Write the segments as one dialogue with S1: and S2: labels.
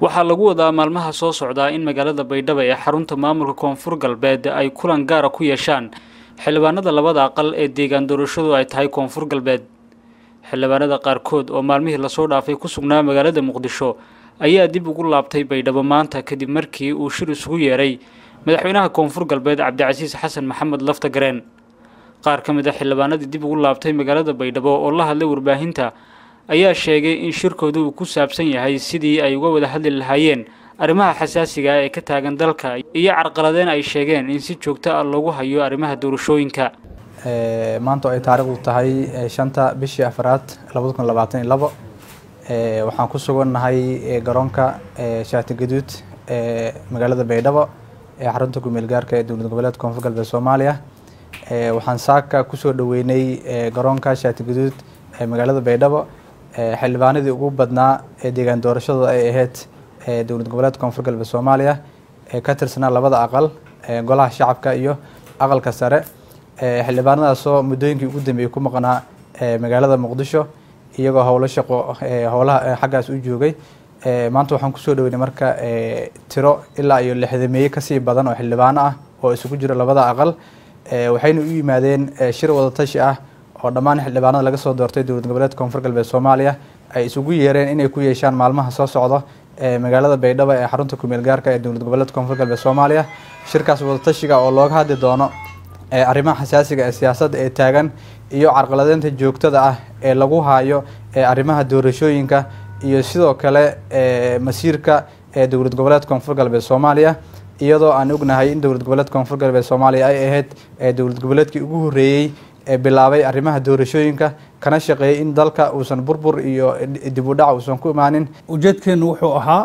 S1: waxaa lagu wadaa maalmaha soo socdaa in magaalada baydhabo ee xarunta maamulka koonfur galbeed ay kulan gaara ku yeeshaan xildhibaanada labada aqal ee deegaan doorashadu ay tahay koonfur galbeed xildhibaanada qaarkood oo maalmihii lasoo dhaafay ku sugnaa magaalada muqdisho ayaa dib ugu laabtay baydhabo maanta kadib markii uu shir isugu yeeray madaxweynaha koonfur galbeed cabdicasiis xasan maxamed lafta gareen qaar ka mid a xildhibaanadii dib ugu laabtay magaalada baydhabo oo la hadlay warbaahinta ayaa sheegay in shirkooda uu ku saabsan yahay sidii ay uga wada hadli lahaayeen arrimaha xasaasiga ah ee ka taagan dalka iyo carqaladeen ay sheegeen in si joogto ah loogu hayo arrimaha doorashooyinka
S2: maanta oo ay taariikhdu tahay shanta bishii afraad labada kun labaatan iyo labo waxaan ku sugannahay garoonka shaati gaduud ee magaalada baydhabo ee xarunta kumeel gaarka ee dowlad goboleedka koonfur galbeed soomaaliya waxaan saaka kusoo dhaweynay garoonka shaati gaduud ee magaalada baydhabo xildhibaanadii ugu badnaa ee deegaan doorashadooda ay ahayd dowlad goboleedka koonfur galbeed soomaaliya ee ka tirsanaa labada aqal golaha shacabka iyo aqalka sare xildhibaanadaasoo muddooyinkii ugu dambeeyey ku maqnaa magaalada muqdisho iyagoo howlo shaqo howlaha xaggaas u joogay maanta waxaan kusoo dhaweynay marka tiro ilaa iyo lixdameeye kasii badan oo xildhibaano ah oo isugu jiro labada aqal waxayna u yimaadeen shir wadatashi ah oo dhammaan xildhibaanada laga soo doortay dowlad goboleedka koonfur galbeed soomaaliya ay isugu yeereen inay ku yeeshaan maalmaha soo socda magaalada baydhabo ee xarunta kumeel gaarka ee dowlad goboleedka koonfur galbeed soomaaliya shirkaas wadatashiga oo looga hadli doono arrimaha xasaasiga ee siyaasadda ee taagan iyo carqaladeynta joogtada ah ee lagu haayo arrimaha doorashooyinka iyo sidoo kale masiirka ee dowlad goboleedka koonfur galbeed soomaaliya iyadoo aan ognahay in dowlad goboleedka koonfur galbeed soomaaliya ay ahayd dowlad goboleedkii ugu horreeyey ee bilaabay arrimaha doorashooyinka kana shaqeeyay in dalka uusan burbur iyo dib u dhac uusan ku imaanin
S3: ujeedkeennu wuxuu ahaa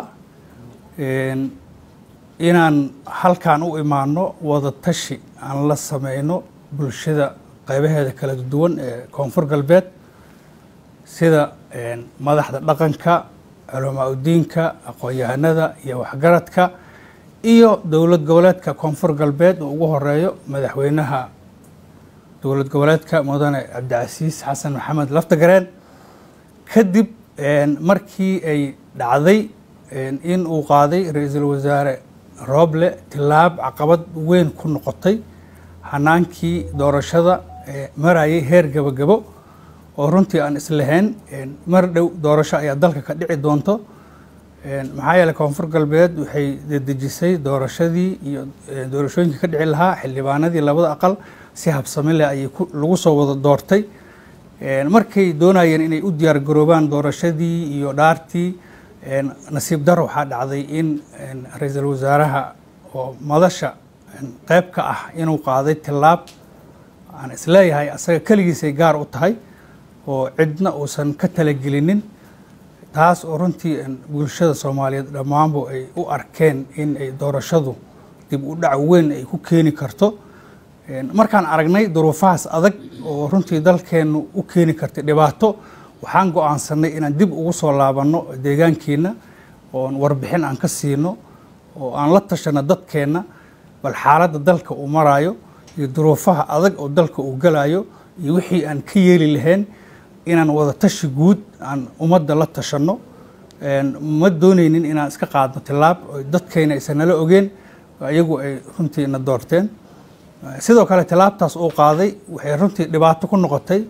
S3: inaan halkan u imaano wada tashi aan la sameyno bulshada qaybaheeda kala duwan ee koonfur galbeed sida madaxda dhaqanka culamaa udiinka aqoon-yahanada iyo waxgaradka iyo dowlad goboleedka koonfur galbeed oo ugu horeeyo madaxweynaha dowlad goboleedka mudane cabdicasiis xasan maxamed laftagareen kadib markii ay dhacday in uu qaaday ra-iisul wasaare rooble tilaab caqabad weyn ku noqotay hanaankii doorashada marayay heer gebagabo oo runtii aan islahayn mar dhow doorasho ayaa dalka ka dhici doonto maxaa yeeley koonfur galbeed waxay dedejisay doorashadii iyo doorashooyinkii ka dhici lahaa xildhibaanadii labada aqal si habsami leh ayay lagu soo wada doortay markay doonayeen inay u diyaar garoobaan doorashadii iyo dhaartii nasiib dar waxaa dhacday in ra-iisul wasaaraha oo madasha qeyb ka ah inuu qaaday tilaab aan isleeyahay asaga keligiisay gaar u tahay oo cidna uusan ka talagelinin taas oo runtii bulshada soomaaliyeed dhammaanba ay u arkeen in ay doorashadu dib u dhac weyn ay ku keeni karto markaan aragnay duruufahaas adag oo runtii dalkeennu u keeni kartay dhibaato waxaan go-aansanay inaan dib ugu soo laabanno deegaankiina oon warbixin aan ka siino oo aan la tashano dadkeenna bal xaaladda dalka uu maraayo iyo duruufaha adag oo dalka uu galayo iyo wixii aan ka yeeli lahayn inaan wada tashi guud aan ummadda la tashanno ma dooneynin inaan iska qaadno tilaab oo dadkayna aysan nala ogeen iyagu ay runtii na doorteen sidoo kale tilaabtaas uu qaaday waxay runtii dhibaato ku noqotay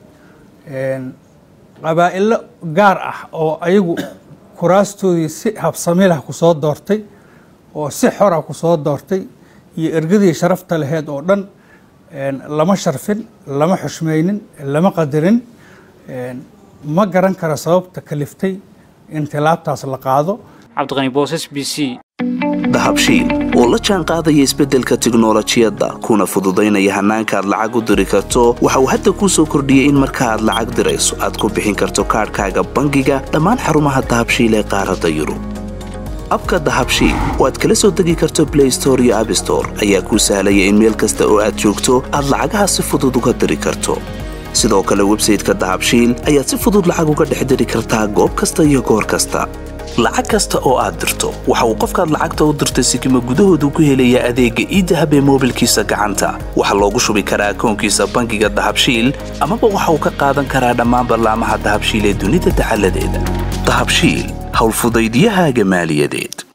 S3: qabaa'ilo gaar ah oo ayagu kuraastoodii si habsamilah ku soo doortay oo si xora ku soo doortay iyo ergadii sharafta laheyd oo dhan lama sharfin lama xushmaynin lama qadarin ma garan karo sababta kaliftay in tilaabtaas la qaado
S1: cabdiqani boosas b c
S4: dahabshiil oo la jaan qaadaya isbeddelka tiknolojiyadda kuna fududaynaya hannaanka aad lacag u diri karto waxa uu hadda kuu soo kordhiyey in marka aad lacag dirayso aad ku bixin karto kaadhkaaga bangiga dhammaan xarumaha dahabshiil ee qaaradda yurub abka dahabshiil oo aad kala soo degi karto blay store iyo abstore ayaa kuu sahlaya in meel kasta oo aad joogto aad lacagaha si fudud uga diri karto sidoo kale websayteka dahabshiil ayaad si fudud lacag uga dhex diri kartaa goob kasta iyo goor kasta lacag kasta oo aad dirto waxa uu qofkaad lacagta u dirtay sikima gudahoodu ku helayaa adeegga iidahab ee moobilkiisa gacanta waxaa loogu shubi karaa akoonkiisa bangiga dahabshiil amaba waxa uu ka qaadan karaa dhammaan ballaamaha dahabshiil ee dunida dacaladeeda dahabshiil howlfudaydiyahaaga maaliyadeed